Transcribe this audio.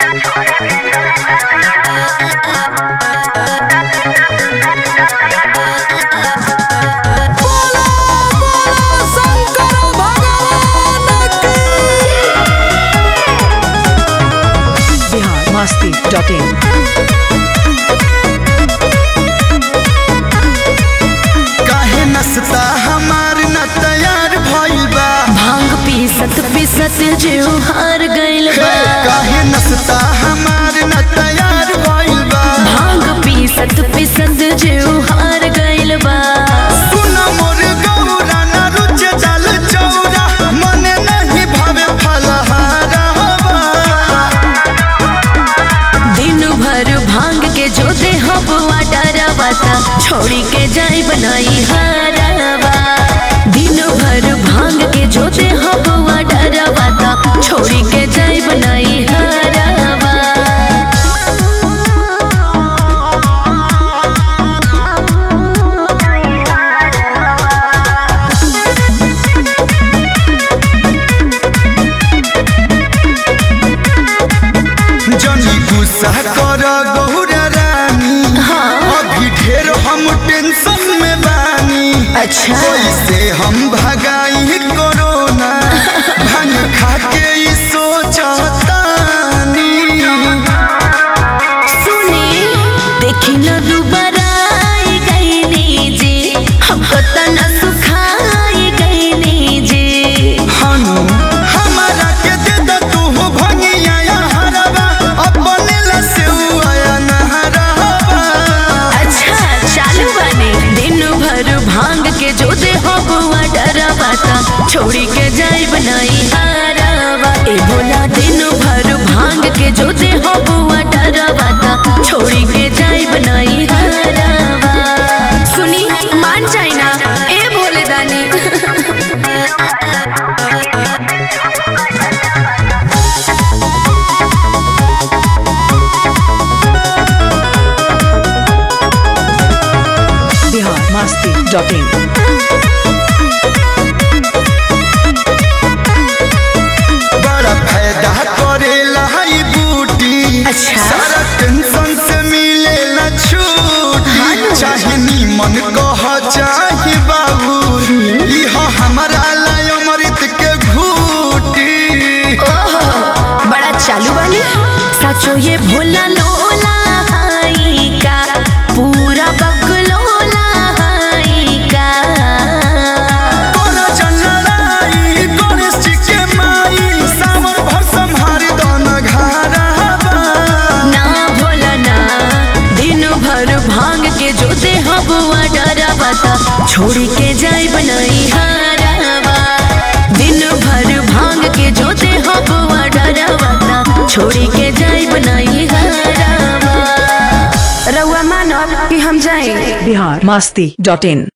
Bihar Masti dot in काहे नस्ता हमार न तैयार भइल बा भांग पीसत पीसत जीव हार गइल हे, बा काहे नस्ता हमार न तैयार भइल बा भांग पीसत पीसत जीव हार गइल बा सुन मोर गौरा न रुचे जल चौरा मने नहीं भावे फलहारा दिन भर भांग के जो दे हबुआ डरवाता छोड़ी के जाई बनाई हारवा दिन भर भांग के जो दे हबुआ डरवाता छोड़ी के जाई बनाई हारवा जनी गुस्सा कर गौरा रानी अभी ढेर हम टेंशन में बानी अच्छा। कैसे हम भगाई कोरोना भांग खा के ई सोचतानी सुनी देखी न दुबारा आई गईनी जी हमको तना सुखाई गईनी जी हनु हमारा के दे द तू भंगिया या हरवा अपने लसेउआ या नहरवा अच्छा चालू बने दिन भर भांग के जो दे हो बुआ डरवाता छोड़ी के जाई बनाई हारवा ए बोला दिन भर भांग के जो दे हो बुआ डरवाता छोड़ी के जाई बनाई हारवा सुनी मान जाए ना ए भोले दानी बिहार मस्ती डॉट इन बड़ा फायदा करेला ई बूटी अच्छा। सारा टेंशन से मिलेला छूटी चाहे नीमन कह चाहे बाबू इह हमारा लाय अमृत के घूटी ओहो, बड़ा चालू वाली सचो ये भोला लोला हाई का पूरा बकलोला हाई का तोरा जनराई गणेश जी के माई सावन भर संहारी दन घरवा ना भोला ना दिन भर भांग के जो दे हबुआ डरावाता छोड़ी के जाई बनाई हारावा दिन भर भांग के जो दे हबुआ डरावाता छोड़ी के जाई बनाई हारावा रउआ मानब कि हम जाए बिहार मस्ती डॉट इन